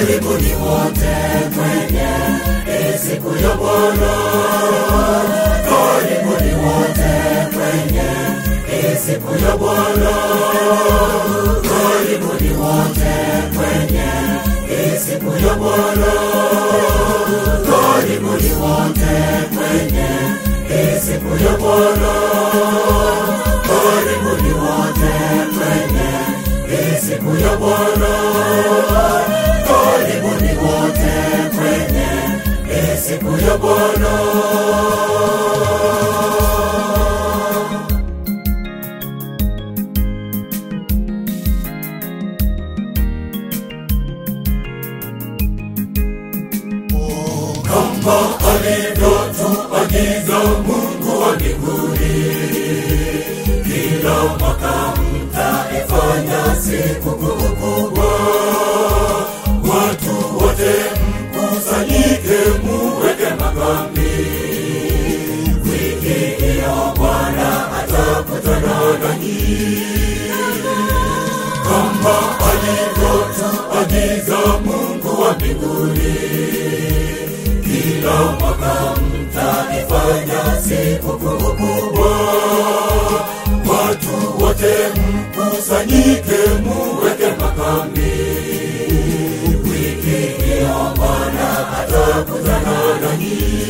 karibuni wote kwenye hii siku ya Bwana, karibuni wote kwenye hii siku ya Bwana, karibuni wote kwenye hii siku ya Bwana, karibuni wote kwenye hii siku ya Bwana, karibuni wote kwenye hii siku ya Bwana, karibuni wote kwenye hii siku ya Bwana. kama alivyotuagiza Mungu wa mbinguni, kila mwaka mtaifanya sikukuu kubwa, watu wote mkusanyike, muweke makambi. Wiki hiyo Bwana atakutana nanyi kama alivyotuagiza Mungu wa mbinguni kila mwaka mtaifanya sikukuu kubwa, watu wote mkusanyike, muweke makambi. Wiki hiyo Bwana atakutana nanyi.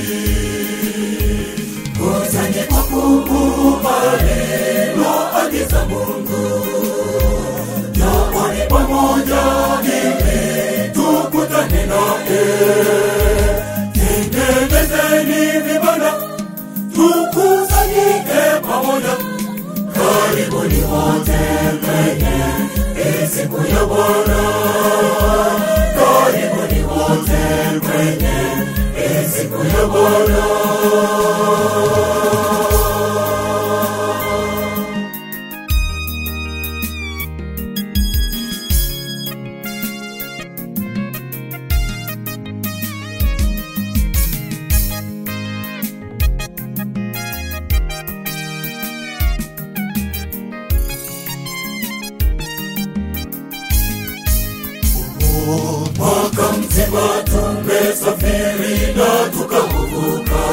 Kusanyiko kubwa liloagiza Mungu, njooni pamoja ili tukutane naye tengenezeni vibanda tukusanyike pamoja karibuni wote kwenye hii siku ya bwana karibuni wote kwenye hii siku ya bwana mwaka mzima tumesafiri na tukavuka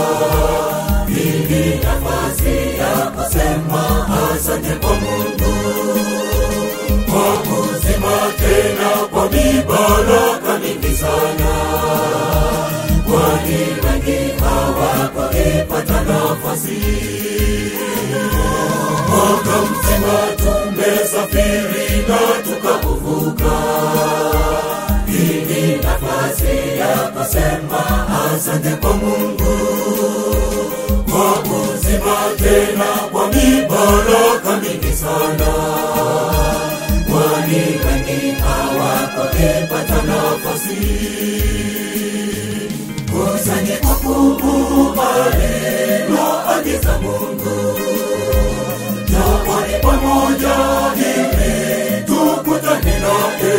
ili nafasi ya kusema asante kwa mungu kwa kuzima tena kwa mibaraka mingi sana kwani wengi hawakuipata nafasi mwaka mzima tumesafiri na tukavuka ili nafasi ya kusema asante kwa Mungu kwa kuzima tena kwa mibaraka mingi sana, kwani wengi hawakupata nafasi. Kusanyiko kubwa liloagiza Mungu, njooni pamoja ili tukutane naye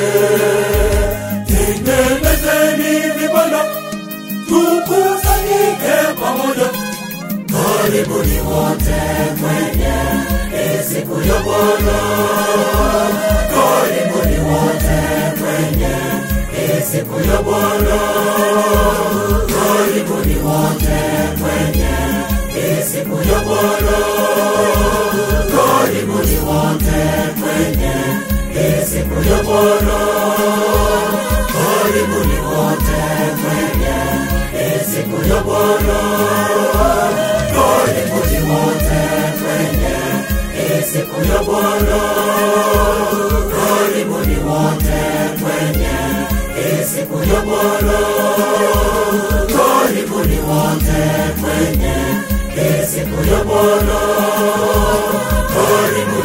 tengenezeni vibanda tukusanyike pamoja karibuni wote kwenye hii siku ya bwana karibuni wote kwenye hii siku ya bwana karibuni wote kwenye hii siku ya bwana karibuni wote kwenye hii siku ya bwana karibuni wote kwenye hii siku ya Bwana, karibuni wote kwenye hii siku ya Bwana, karibuni wote kwenye hii siku ya Bwana, karibuni wote kwenye hii siku ya Bwana, karibuni